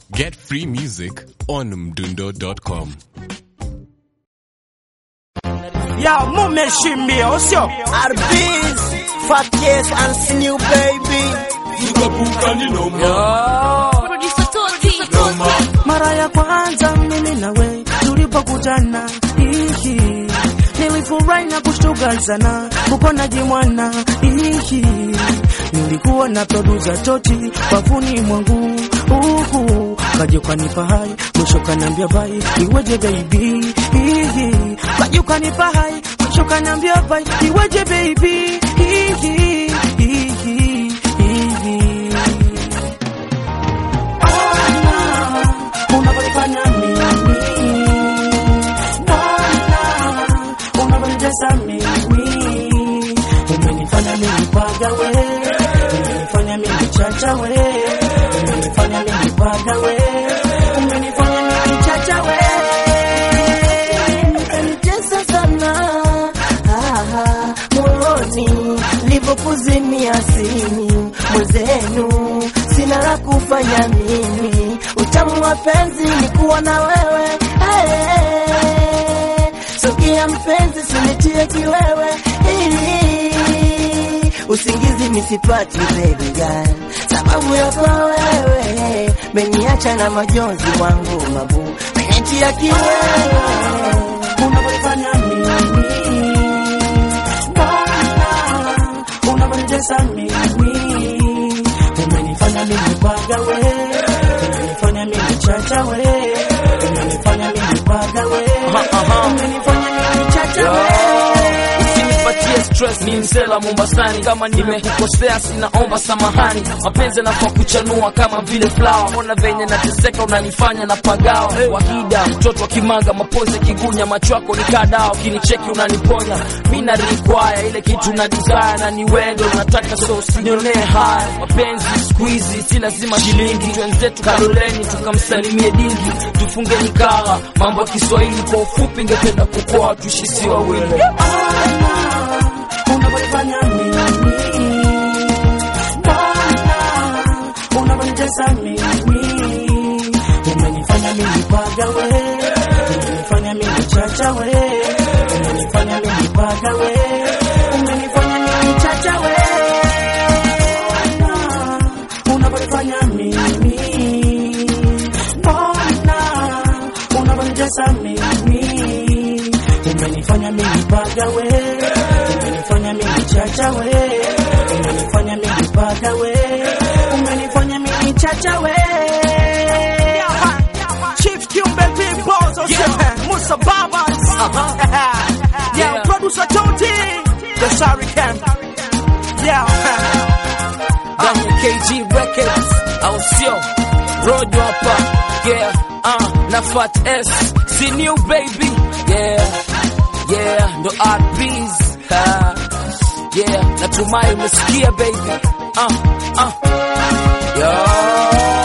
Get free music on mdundo.com. Ya mumeshimbia usio RBs, Fat Case and Snew Baby. mara ya kwanza mimi nawe tulipokutana ihi nilifurahi na kushtuka sana kupona jimwana ihi nilikuwa na produza toti wavuni mwangu uhu kaja ukanipa hai mwisho kaniambia bai iweje baby ihi kaja ukanipa hai mwisho kaniambia bai iweje baby ihi ihi ihi unavyonifanya mimi Bwana, unavyonitesa mimi umenifanya mimi pagawe umenifanya mimi chachawe umenifanya mimi pagawe umenifanya mimi chachawe Umenitesa sana ah, moyoni nilipokuzimia simu mwenzenu, sina la kufanya mimi, utamu wa penzi ni kuwa na wewe hey, sogea mpenzi, sinitie kiwewe Hii, usingizi misipati baby girl, sababu yako wewe meniacha na majonzi wangu mabu menitia kiwewe unavyonifanya mimi Bwana, unavyonitesa mimi umenifanya mimi pagawe umenifanya mimi chachawe umenifanya mimi pagawe umenifanya mimi chachawe Usinipatie stress, ni msela Mombasani. Kama nimekukosea sinaomba samahani. Mapenzi yanafaa kuchanua kama vile flower. Mbona venye nateseka unanifanya na pagawa. Wahida mtoto wa kimanga, mapozi kigunya, macho yako ni kadao, ukinicheki unaniponya. Mi na require ile kitu na desire, na ni wendo unataka, so usinionee haya. Mapenzi siku hizi si lazima shilingi, twenzetu Kaloleni tukamsalimie dingi, tufunge nikawa mambo ya Kiswahili kwa ufupi, ngependa kukoa tuishi si wawili. unavyonifanya mimi Bwana, unavyonitesa mimi umenifanya mimi pagawe umenifanya mimi chachawe umenifanya mimi pagawe umenifanya mimi chachawe unavyonifanya mimi Bwana, unavyonitesa mimi umenifanya mimi pagawe umenifanya mimi chachawe umenifanya mimi pagawe umenifanya mimi chachawe Chief Kiumbe Pimpos yeah. Musa Babas yeah. Yeah. Producer Toti The Sorry Camp Yeah ndani ya KG Records au sio? Rojo hapa yeah, uh, na Fat S si new baby yeah, yeah, ndo RBs ha, yeah, natumai umesikia baby uh, uh, yo